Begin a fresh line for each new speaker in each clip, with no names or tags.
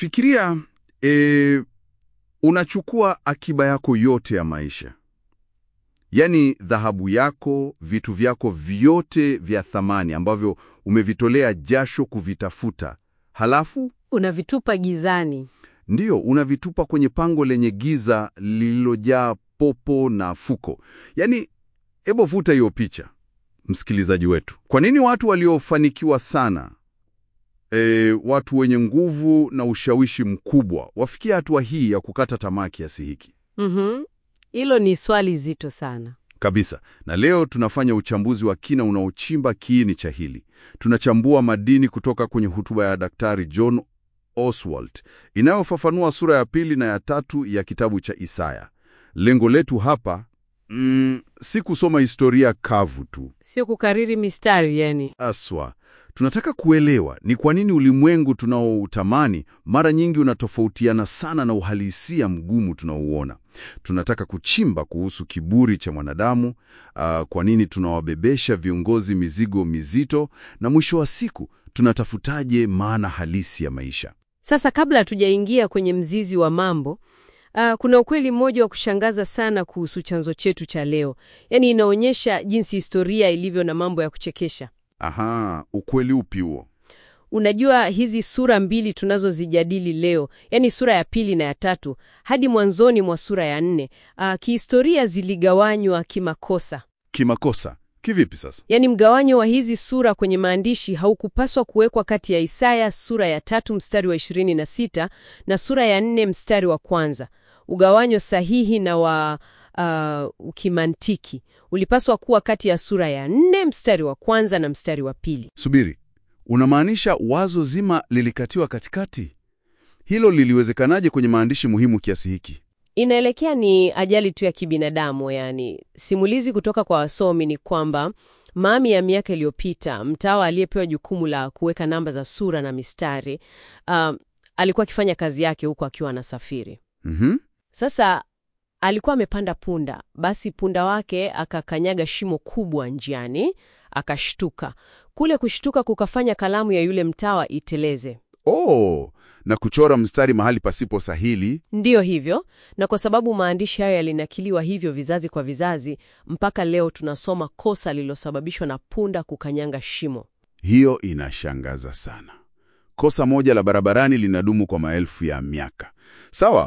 Fikiria e, unachukua akiba yako yote ya maisha, yaani dhahabu yako, vitu vyako vyote vya thamani ambavyo umevitolea jasho kuvitafuta, halafu
Unavitupa gizani.
ndiyo unavitupa kwenye pango lenye giza lililojaa popo na fuko. Yaani, hebu vuta hiyo picha, msikilizaji wetu. Kwa nini watu waliofanikiwa sana e, watu wenye nguvu na ushawishi mkubwa wafikia hatua hii ya kukata tamaa kiasi hiki?
Mhm. Hilo ni swali zito sana.
Kabisa. Na leo tunafanya uchambuzi wa kina unaochimba kiini cha hili. Tunachambua madini kutoka kwenye hotuba ya Daktari John Oswald inayofafanua sura ya pili na ya tatu ya kitabu cha Isaya. Lengo letu hapa mm, si kusoma historia kavu tu
Sio kukariri mistari yani.
aswa. Tunataka kuelewa ni kwa nini ulimwengu tunaoutamani mara nyingi unatofautiana sana na uhalisia mgumu tunaouona. Tunataka kuchimba kuhusu kiburi cha mwanadamu, ah, kwa nini tunawabebesha viongozi mizigo mizito, na mwisho wa siku tunatafutaje maana halisi ya maisha.
Sasa kabla hatujaingia kwenye mzizi wa mambo, ah, kuna ukweli mmoja wa kushangaza sana kuhusu chanzo chetu cha leo. Yaani inaonyesha jinsi historia ilivyo na mambo ya kuchekesha.
Aha, ukweli upi huo?
Unajua hizi sura mbili tunazozijadili leo, yaani sura ya pili na ya tatu hadi mwanzoni mwa sura ya nne, ah, kihistoria ziligawanywa kimakosa.
Kimakosa kivipi sasa?
Yaani mgawanyo wa hizi sura kwenye maandishi haukupaswa kuwekwa kati ya Isaya sura ya tatu mstari wa 26 na sura ya nne mstari wa kwanza. Ugawanyo sahihi na wa uh, kimantiki ulipaswa kuwa kati ya sura ya nne mstari wa kwanza na mstari wa pili.
Subiri, unamaanisha wazo zima lilikatiwa katikati? Hilo liliwezekanaje kwenye maandishi muhimu kiasi hiki?
Inaelekea ni ajali tu ya kibinadamu. Yani, simulizi kutoka kwa wasomi ni kwamba maami ya miaka iliyopita, mtawa aliyepewa jukumu la kuweka namba za sura na mistari uh, alikuwa akifanya kazi yake huku akiwa anasafiri.
Mhm.
Sasa alikuwa amepanda punda, basi punda wake akakanyaga shimo kubwa njiani, akashtuka. Kule kushtuka kukafanya kalamu ya yule mtawa iteleze.
Oh, na kuchora mstari mahali pasipo sahili.
Ndiyo hivyo, na kwa sababu maandishi hayo yalinakiliwa hivyo vizazi kwa vizazi, mpaka leo tunasoma kosa lililosababishwa na punda kukanyanga shimo.
Hiyo inashangaza sana. Kosa moja la barabarani linadumu kwa maelfu ya miaka. Sawa.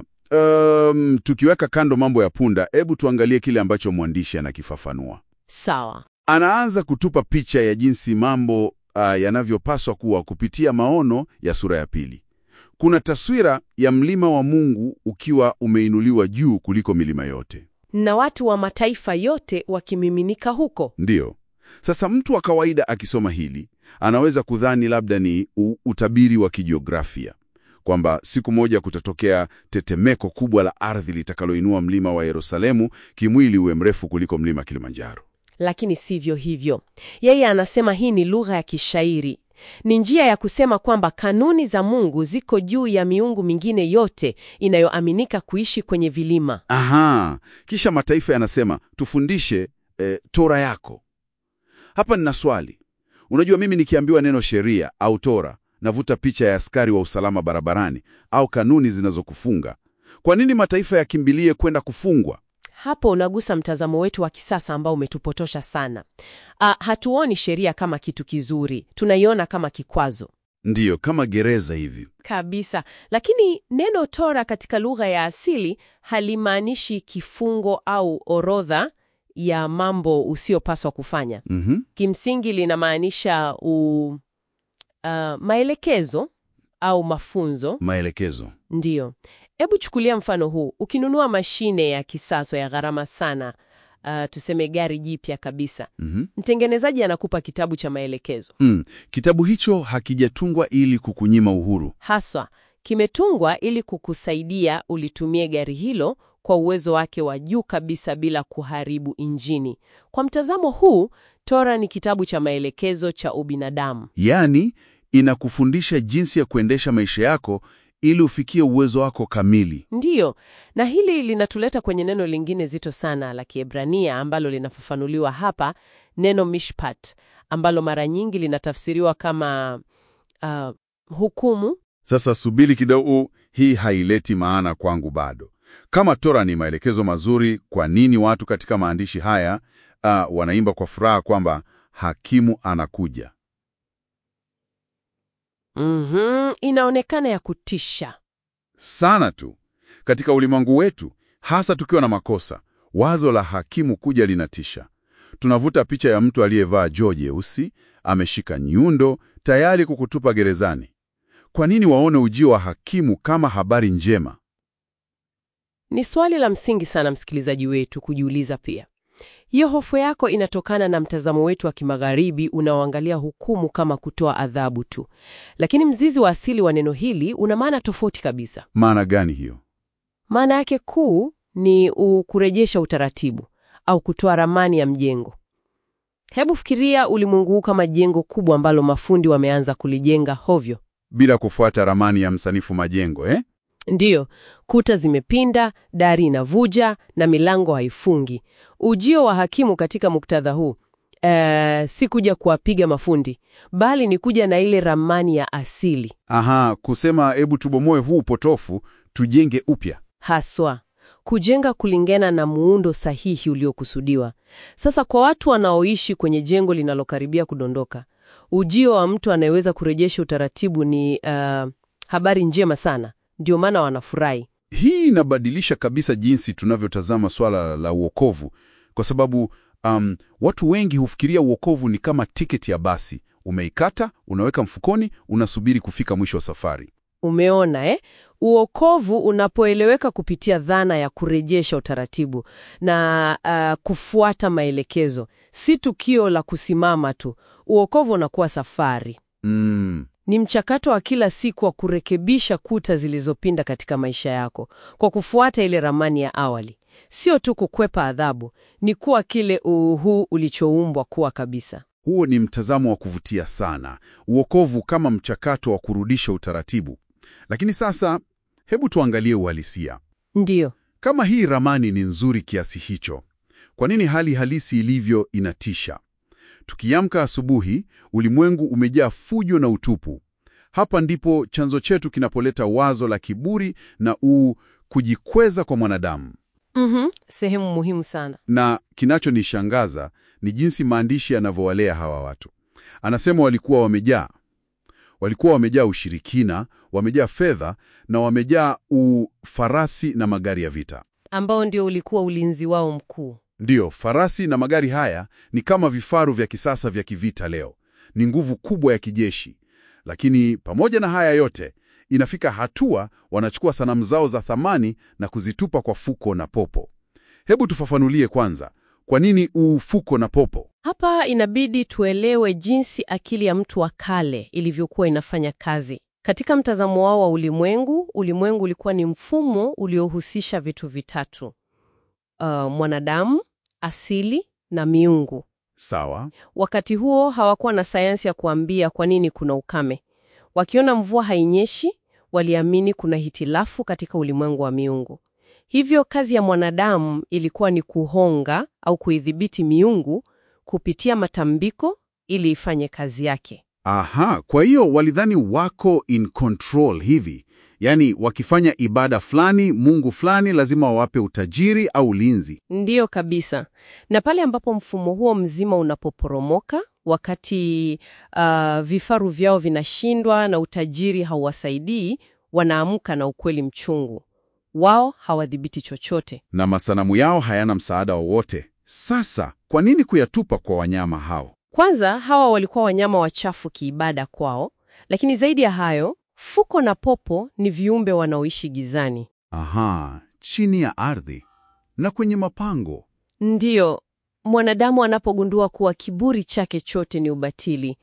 Um, tukiweka kando mambo ya punda, hebu tuangalie kile ambacho mwandishi anakifafanua.
Sawa.
Anaanza kutupa picha ya jinsi mambo uh, yanavyopaswa kuwa kupitia maono ya sura ya pili. Kuna taswira ya mlima wa Mungu ukiwa umeinuliwa juu kuliko milima yote.
Na watu wa mataifa yote wakimiminika huko.
Ndiyo. Sasa mtu wa kawaida akisoma hili anaweza kudhani labda ni u, utabiri wa kijiografia kwamba siku moja kutatokea tetemeko kubwa la ardhi litakaloinua mlima wa Yerusalemu kimwili uwe mrefu kuliko mlima Kilimanjaro.
Lakini sivyo hivyo. Yeye anasema hii ni lugha ya kishairi. Ni njia ya kusema kwamba kanuni za Mungu ziko juu ya miungu mingine yote inayoaminika kuishi kwenye vilima.
Aha, kisha mataifa yanasema tufundishe eh, Tora yako. Hapa nina swali. Unajua, mimi nikiambiwa neno sheria au Tora navuta picha ya askari wa usalama barabarani au kanuni zinazokufunga. Kwa nini mataifa yakimbilie kwenda kufungwa?
Hapo unagusa mtazamo wetu wa kisasa ambao umetupotosha sana. Ah, hatuoni sheria kama kitu kizuri, tunaiona kama kikwazo
Ndiyo, kama gereza hivi.
kabisa. Lakini neno Tora katika lugha ya asili halimaanishi kifungo au orodha ya mambo usiyopaswa kufanya.
Mhm.
Kimsingi linamaanisha u, ah, maelekezo au mafunzo.
Maelekezo.
Ndiyo. Hebu chukulia mfano huu. Ukinunua mashine ya kisasa ya gharama sana, ah, tuseme gari jipya kabisa,
Mhm.
mtengenezaji anakupa kitabu cha maelekezo.
Mm. Kitabu hicho hakijatungwa ili kukunyima uhuru.
Haswa kimetungwa ili kukusaidia ulitumie gari hilo kwa uwezo wake wa juu kabisa bila kuharibu injini. Kwa mtazamo huu, Tora ni kitabu cha maelekezo cha ubinadamu.
Yaani, inakufundisha jinsi ya kuendesha maisha yako ili ufikie uwezo wako kamili.
Ndiyo, na hili linatuleta kwenye neno lingine zito sana la Kiebrania ambalo linafafanuliwa hapa, neno mishpat, ambalo mara nyingi linatafsiriwa kama ah, hukumu
Sasa subiri kidogo, hii haileti maana kwangu bado. Kama Tora ni maelekezo mazuri, kwa nini watu katika maandishi haya uh, wanaimba kwa furaha kwamba hakimu anakuja?
Mhm, inaonekana ya kutisha.
Sana tu. Katika ulimwengu wetu, hasa tukiwa na makosa, wazo la hakimu kuja linatisha. Tunavuta picha ya mtu aliyevaa joo jeusi, ameshika nyundo, tayari kukutupa gerezani. Kwa nini waone ujio wa hakimu kama habari njema?
Ni swali la msingi sana msikilizaji wetu kujiuliza pia. Hiyo hofu yako inatokana na mtazamo wetu wa kimagharibi unaoangalia hukumu kama kutoa adhabu tu, lakini mzizi wa asili wa neno hili una maana tofauti kabisa.
Maana gani hiyo?
Maana yake kuu ni u- kurejesha utaratibu au kutoa ramani ya mjengo. Hebu fikiria ulimwengu huu kama jengo kubwa ambalo mafundi wameanza kulijenga hovyo.
Bila kufuata ramani ya msanifu majengo eh?
Ndiyo, kuta zimepinda, dari inavuja na milango haifungi. Ujio wa hakimu katika muktadha huu eh, si kuja kuwapiga mafundi, bali ni kuja na ile ramani ya asili
Aha, kusema hebu tubomoe huu potofu, tujenge upya.
haswa kujenga kulingana na muundo sahihi uliokusudiwa. Sasa kwa watu wanaoishi kwenye jengo linalokaribia kudondoka, ujio wa mtu anayeweza kurejesha utaratibu ni uh, habari njema sana. Ndio maana wanafurahi.
Hii inabadilisha kabisa jinsi tunavyotazama swala la uokovu, kwa sababu um, watu wengi hufikiria uokovu ni kama tiketi ya basi. Umeikata, unaweka mfukoni, unasubiri kufika mwisho wa safari.
Umeona eh? Uokovu unapoeleweka kupitia dhana ya kurejesha utaratibu na uh, kufuata maelekezo, si tukio la kusimama tu. Uokovu unakuwa safari,
Mm,
ni mchakato wa kila siku wa kurekebisha kuta zilizopinda katika maisha yako kwa kufuata ile ramani ya awali. Sio tu kukwepa adhabu, ni kuwa kile uhu ulichoumbwa kuwa kabisa.
huo ni mtazamo wa kuvutia sana, uokovu kama mchakato wa kurudisha utaratibu. Lakini sasa, hebu tuangalie uhalisia.
Ndiyo.
Kama hii ramani ni nzuri kiasi hicho, kwa nini hali halisi ilivyo inatisha? Tukiamka asubuhi, ulimwengu umejaa fujo na utupu. Hapa ndipo chanzo chetu kinapoleta wazo la kiburi na u kujikweza kwa mwanadamu.
Mhm, sehemu muhimu sana.
Na kinachonishangaza ni jinsi maandishi yanavyowalea hawa watu. Anasema walikuwa wamejaa, walikuwa wamejaa ushirikina, wamejaa fedha na wamejaa ufarasi na magari ya vita.
ambao ndio ulikuwa ulinzi wao mkuu.
Ndiyo, farasi na magari haya ni kama vifaru vya kisasa vya kivita leo. Ni nguvu kubwa ya kijeshi. Lakini pamoja na haya yote, inafika hatua wanachukua sanamu zao za thamani na kuzitupa kwa fuko na popo. Hebu tufafanulie kwanza, kwa nini ufuko na popo?
Hapa inabidi tuelewe jinsi akili ya mtu wa kale ilivyokuwa inafanya kazi. Katika mtazamo wao wa ulimwengu, ulimwengu ulikuwa ni mfumo uliohusisha vitu vitatu: uh, mwanadamu, asili na miungu.
Sawa.
Wakati huo hawakuwa na sayansi ya kuambia kwa nini kuna ukame. Wakiona mvua hainyeshi, waliamini kuna hitilafu katika ulimwengu wa miungu. Hivyo kazi ya mwanadamu ilikuwa ni kuhonga au kuidhibiti miungu kupitia matambiko ili ifanye kazi yake.
Aha, kwa hiyo walidhani wako in control hivi, yaani wakifanya ibada fulani, mungu fulani lazima wawape utajiri au ulinzi.
Ndiyo kabisa. Na pale ambapo mfumo huo mzima unapoporomoka, wakati uh, vifaru vyao vinashindwa na utajiri hauwasaidii, wanaamka na ukweli mchungu. Wao hawadhibiti chochote.
na masanamu yao hayana msaada wowote. Sasa kwa nini kuyatupa kwa wanyama hao?
Kwanza, hawa walikuwa wanyama wachafu kiibada kwao, lakini zaidi ya hayo, fuko na popo ni viumbe wanaoishi gizani.
Aha, chini ya ardhi na kwenye mapango.
Ndiyo, mwanadamu anapogundua kuwa kiburi chake chote ni ubatili,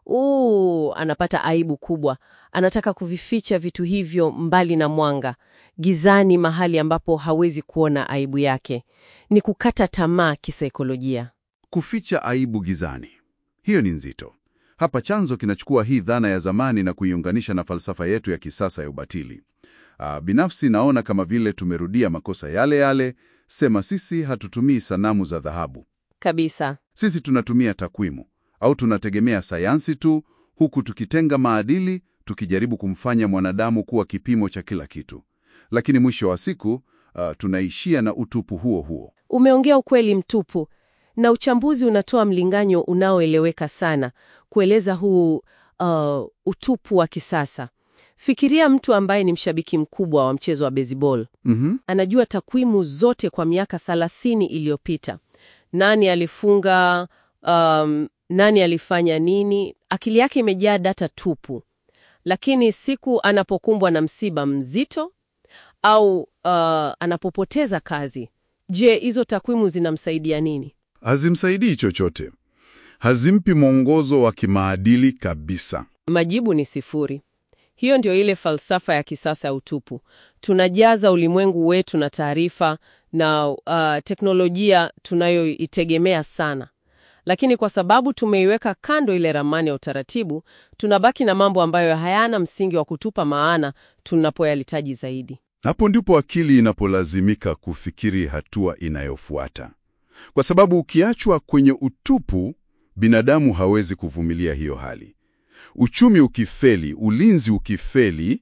uu, anapata aibu kubwa. Anataka kuvificha vitu hivyo mbali na mwanga, gizani, mahali ambapo hawezi kuona aibu yake. Ni kukata tamaa kisaikolojia.
Kuficha aibu gizani, hiyo ni nzito. Hapa chanzo kinachukua hii dhana ya zamani na kuiunganisha na falsafa yetu ya kisasa ya ubatili. Ah, binafsi naona kama vile tumerudia makosa yale yale. Sema sisi hatutumii sanamu za dhahabu,
Kabisa.
sisi tunatumia takwimu au tunategemea sayansi tu, huku tukitenga maadili tukijaribu kumfanya mwanadamu kuwa kipimo cha kila kitu, lakini mwisho wa siku uh, tunaishia na utupu huo huo.
Umeongea ukweli mtupu, na uchambuzi unatoa mlinganyo unaoeleweka sana kueleza huu uh, utupu wa kisasa. Fikiria mtu ambaye ni mshabiki mkubwa wa mchezo wa baseball.
Mhm.
Anajua takwimu zote kwa miaka 30 iliyopita, nani alifunga, um, nani alifanya nini. Akili yake imejaa data tupu, lakini siku anapokumbwa na msiba mzito au uh, anapopoteza kazi, je, hizo takwimu zinamsaidia nini?
Hazimsaidii chochote, hazimpi mwongozo wa kimaadili kabisa.
Majibu ni sifuri. Hiyo ndio ile falsafa ya kisasa ya utupu. Tunajaza ulimwengu wetu na taarifa na uh, teknolojia tunayoitegemea sana, lakini kwa sababu tumeiweka kando ile ramani ya utaratibu, tunabaki na mambo ambayo hayana msingi wa kutupa maana tunapoyalitaji zaidi.
Hapo ndipo akili inapolazimika kufikiri hatua inayofuata, kwa sababu ukiachwa kwenye utupu, binadamu hawezi kuvumilia hiyo hali. Uchumi ukifeli, ulinzi ukifeli,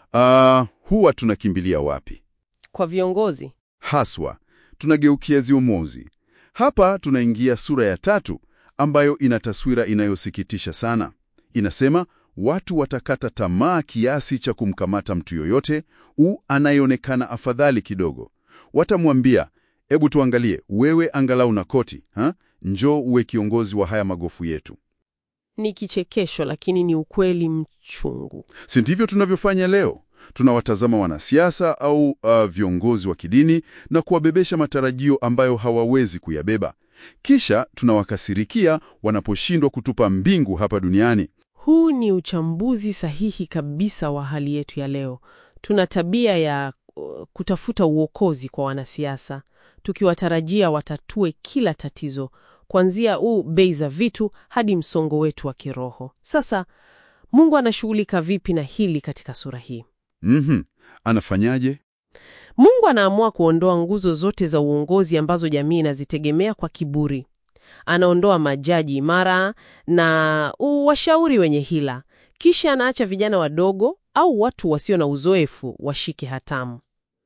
ah, huwa tunakimbilia wapi?
Kwa viongozi
Haswa tunageukia ziomozi. Hapa tunaingia sura ya tatu ambayo ina taswira inayosikitisha sana. Inasema watu watakata tamaa kiasi cha kumkamata mtu yoyote u anayeonekana afadhali kidogo. Watamwambia, hebu tuangalie, wewe angalau na koti ha? Njoo uwe kiongozi wa haya magofu yetu.
ni kichekesho, lakini ni ukweli mchungu.
Si ndivyo tunavyofanya leo? Tunawatazama wanasiasa au uh, viongozi wa kidini na kuwabebesha matarajio ambayo hawawezi kuyabeba. Kisha tunawakasirikia wanaposhindwa kutupa mbingu hapa duniani.
Huu ni uchambuzi sahihi kabisa wa hali yetu ya leo. Tuna tabia ya uh, kutafuta uokozi kwa wanasiasa, tukiwatarajia watatue kila tatizo, kuanzia huu bei za vitu hadi msongo wetu wa kiroho. Sasa Mungu anashughulika vipi na hili katika sura hii?
Mhm. Anafanyaje?
Mungu anaamua kuondoa nguzo zote za uongozi ambazo jamii inazitegemea kwa kiburi. Anaondoa majaji imara na washauri wenye hila, kisha anaacha vijana wadogo au watu wasio na uzoefu washike hatamu.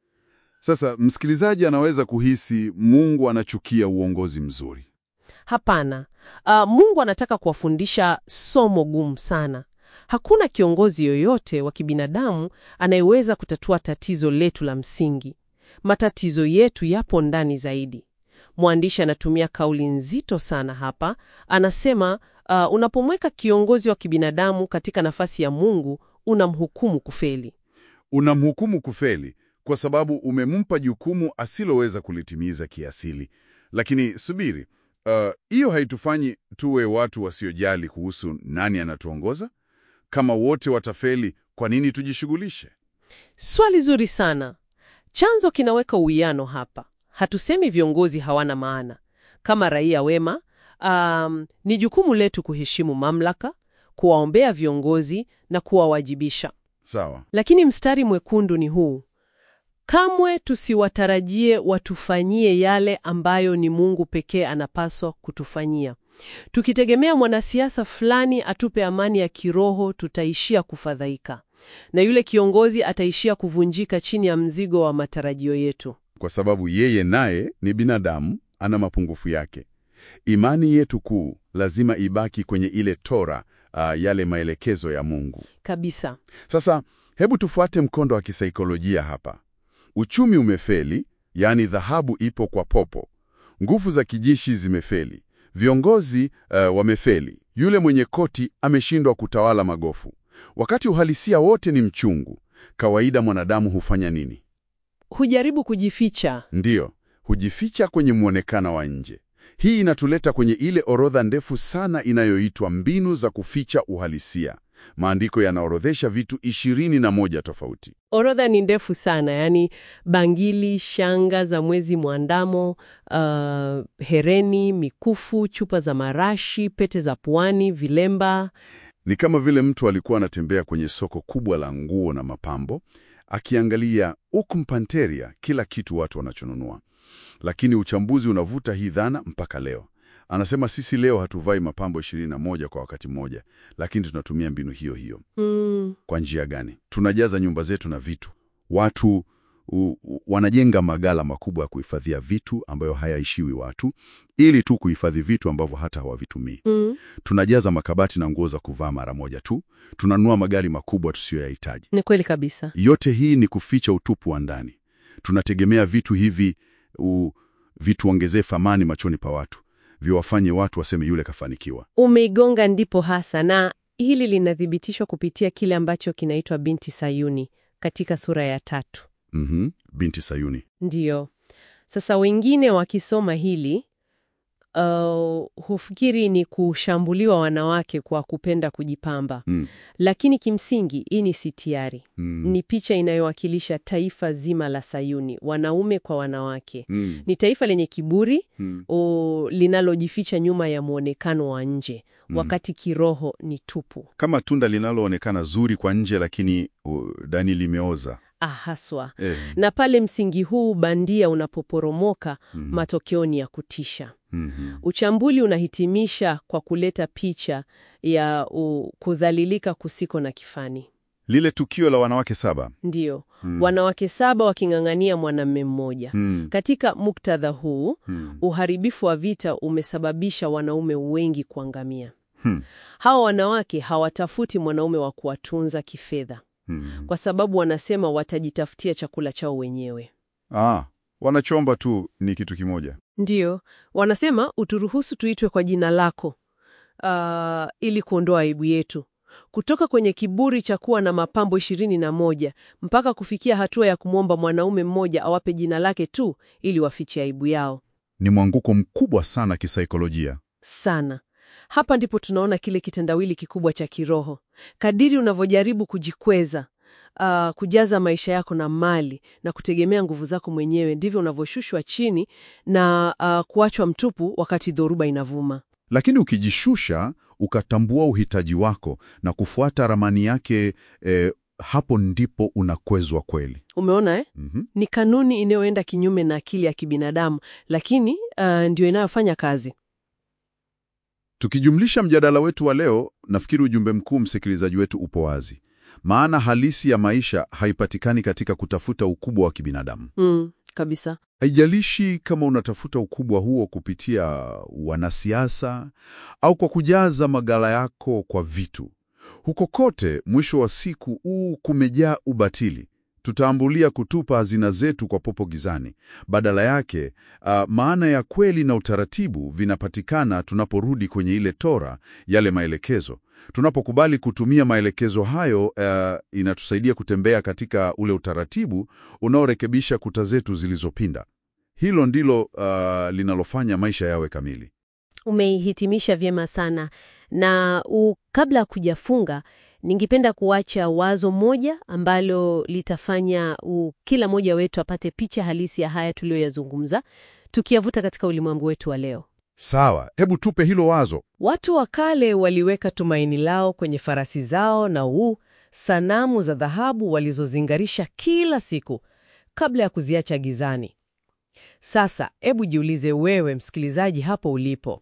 Sasa msikilizaji anaweza kuhisi Mungu anachukia uongozi mzuri.
Hapana. Uh, Mungu anataka kuwafundisha somo gumu sana. Hakuna kiongozi yoyote wa kibinadamu anayeweza kutatua tatizo letu la msingi. Matatizo yetu yapo ndani zaidi. Mwandishi anatumia kauli nzito sana hapa. Anasema uh, unapomweka kiongozi wa kibinadamu katika nafasi ya Mungu, unamhukumu kufeli.
Unamhukumu kufeli kwa sababu umempa jukumu asiloweza kulitimiza kiasili. Lakini subiri, hiyo uh, haitufanyi tuwe watu wasiojali kuhusu nani anatuongoza? Kama wote watafeli, kwa nini tujishughulishe?
Swali zuri sana. Chanzo kinaweka uwiano hapa. Hatusemi viongozi hawana maana. Kama raia wema, um, ni jukumu letu kuheshimu mamlaka, kuwaombea viongozi na kuwawajibisha.
Sawa.
Lakini mstari mwekundu ni huu: kamwe tusiwatarajie watufanyie yale ambayo ni Mungu pekee anapaswa kutufanyia. Tukitegemea mwanasiasa fulani atupe amani ya kiroho, tutaishia kufadhaika, na yule kiongozi ataishia kuvunjika chini ya mzigo wa matarajio yetu.
Kwa sababu yeye naye ni binadamu, ana mapungufu yake. Imani yetu kuu lazima ibaki kwenye ile Tora, uh, yale maelekezo ya Mungu
Kabisa.
Sasa hebu tufuate mkondo wa kisaikolojia hapa. Uchumi umefeli, yaani dhahabu ipo kwa popo. Nguvu za kijeshi zimefeli, viongozi uh, wamefeli, yule mwenye koti ameshindwa kutawala magofu. Wakati uhalisia wote ni mchungu, kawaida mwanadamu hufanya nini?
Hujaribu kujificha.
Ndiyo, hujificha kwenye mwonekano wa nje. Hii inatuleta kwenye ile orodha ndefu sana inayoitwa mbinu za kuficha uhalisia. Maandiko yanaorodhesha vitu ishirini na moja tofauti.
Orodha ni ndefu sana, yaani bangili, shanga za mwezi mwandamo, uh, hereni, mikufu, chupa za marashi, pete za puani, vilemba.
Ni kama vile mtu alikuwa anatembea kwenye soko kubwa la nguo na mapambo, akiangalia ukumpanteria kila kitu watu wanachonunua. Lakini uchambuzi unavuta hii dhana mpaka leo. Anasema sisi leo hatuvai mapambo ishirini na moja kwa wakati mmoja, lakini tunatumia mbinu hiyo hiyo.
Mm,
Kwa njia gani? Tunajaza nyumba zetu na vitu. Watu u, u, wanajenga magala makubwa ya kuhifadhia vitu ambayo hayaishiwi watu, ili tu kuhifadhi vitu ambavyo hata hawavitumii.
mm,
Tunajaza makabati na nguo za kuvaa mara moja tu. Tunanunua magari makubwa tusiyoyahitaji.
ni kweli kabisa.
Yote hii ni kuficha utupu wa ndani. Tunategemea vitu hivi u, vituongezee thamani machoni pa watu, viwafanye watu waseme yule kafanikiwa.
Umeigonga ndipo hasa, na hili linathibitishwa kupitia kile ambacho kinaitwa binti Sayuni katika sura ya tatu.
Mhm, binti Sayuni.
Ndiyo. Sasa wengine wakisoma hili uh, hufikiri ni kushambuliwa wanawake kwa kupenda kujipamba,
Mm,
lakini kimsingi hii ni sitiari.
mm,
Ni picha inayowakilisha taifa zima la Sayuni, wanaume kwa wanawake.
mm,
Ni taifa lenye kiburi
mm.
o, linalojificha nyuma ya mwonekano wa nje, wakati kiroho ni tupu.
Kama tunda linaloonekana zuri kwa nje, lakini uh, ndani limeoza.
Ah, haswa.
Eh,
Na pale msingi huu bandia unapoporomoka,
mhm,
matokeo ni ya kutisha.
mhm.
Uchambuli unahitimisha kwa kuleta picha ya u, kudhalilika kusiko na kifani.
Lile tukio la wanawake saba.
Ndiyo,
Mm,
wanawake saba waking'ang'ania mwanamume mmoja.
mm,
Katika muktadha huu,
mm,
uharibifu wa vita umesababisha wanaume wengi kuangamia.
hmm,
Hawa wanawake hawatafuti mwanaume wa kuwatunza kifedha,
mm.
kwa sababu wanasema watajitafutia chakula chao wenyewe.
Ah, wanachomba tu ni kitu kimoja.
Ndiyo, wanasema uturuhusu tuitwe kwa jina lako, ah, ili kuondoa aibu yetu, kutoka kwenye kiburi cha kuwa na mapambo ishirini na moja mpaka kufikia hatua ya kumwomba mwanaume mmoja awape jina lake tu ili wafiche aibu yao.
Ni mwanguko mkubwa sana kisaikolojia.
Sana. Hapa ndipo tunaona kile kitendawili kikubwa cha kiroho. Kadiri unavyojaribu kujikweza, ah, kujaza maisha yako na mali na kutegemea nguvu zako mwenyewe, ndivyo unavyoshushwa chini na ah, kuachwa mtupu wakati dhoruba inavuma.
Lakini ukijishusha, ukatambua uhitaji wako na kufuata ramani yake, eh, hapo ndipo unakwezwa kweli.
Umeona eh?
Mhm.
Ni kanuni inayoenda kinyume na akili ya kibinadamu, lakini ah, ndio inayofanya kazi.
Tukijumlisha mjadala wetu wa leo, nafikiri ujumbe mkuu, msikilizaji wetu, upo wazi. Maana halisi ya maisha haipatikani katika kutafuta ukubwa wa kibinadamu.
Mm, kabisa.
Haijalishi kama unatafuta ukubwa huo kupitia wanasiasa au kwa kujaza magala yako kwa vitu. Huko kote, mwisho wa siku huu kumejaa ubatili. Tutaambulia kutupa hazina zetu kwa popo gizani. Badala yake, ah, maana ya kweli na utaratibu vinapatikana tunaporudi kwenye ile Tora, yale maelekezo. Tunapokubali kutumia maelekezo hayo, ah, inatusaidia kutembea katika ule utaratibu unaorekebisha kuta zetu zilizopinda. Hilo ndilo ah, linalofanya maisha yawe kamili.
Umeihitimisha vyema sana na u, kabla ya kujafunga, ningependa kuacha wazo moja ambalo litafanya u, kila mmoja wetu apate picha halisi ya haya tuliyoyazungumza, tukiyavuta katika ulimwengu wetu wa leo.
Sawa, hebu tupe hilo wazo.
Watu wa kale waliweka tumaini lao kwenye farasi zao na uu sanamu za dhahabu walizozingarisha kila siku kabla ya kuziacha gizani. Sasa hebu jiulize wewe msikilizaji hapo ulipo,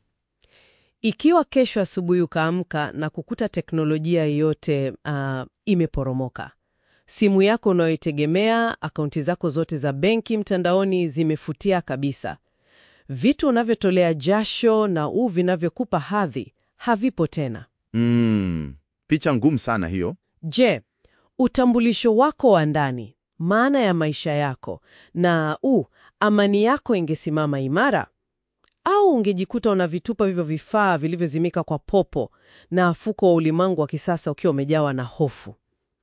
ikiwa kesho asubuhi ukaamka na kukuta teknolojia yote ah, imeporomoka, simu yako unayoitegemea, akaunti zako zote za benki mtandaoni zimefutia kabisa, vitu unavyotolea jasho na u vinavyokupa hadhi havipo tena.
Mm, picha ngumu sana hiyo.
Je, utambulisho wako wa ndani, maana ya maisha yako na u amani yako ingesimama imara, au ungejikuta unavitupa hivyo vifaa vilivyozimika kwa popo na mfuko wa ulimwengu wa kisasa ukiwa umejawa na hofu?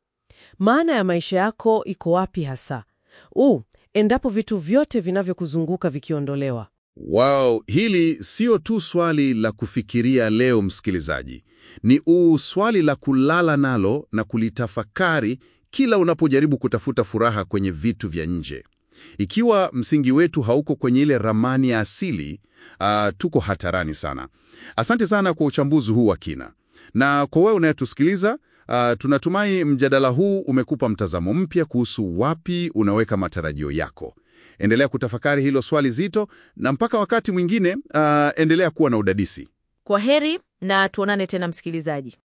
Maana ya maisha yako iko wapi hasa? u endapo vitu vyote vinavyokuzunguka vikiondolewa.
Wow, hili sio tu swali la kufikiria leo msikilizaji. Ni uu swali la kulala nalo na kulitafakari kila unapojaribu kutafuta furaha kwenye vitu vya nje. Ikiwa msingi wetu hauko kwenye ile ramani ya asili, ah, tuko hatarani sana. Asante sana kwa uchambuzi huu wa kina. Na kwa wewe unayetusikiliza, ah, tunatumai mjadala huu umekupa mtazamo mpya kuhusu wapi unaweka matarajio yako. Endelea kutafakari hilo swali zito, na mpaka wakati mwingine, ah, endelea kuwa na udadisi.
Kwa heri na tuonane tena msikilizaji.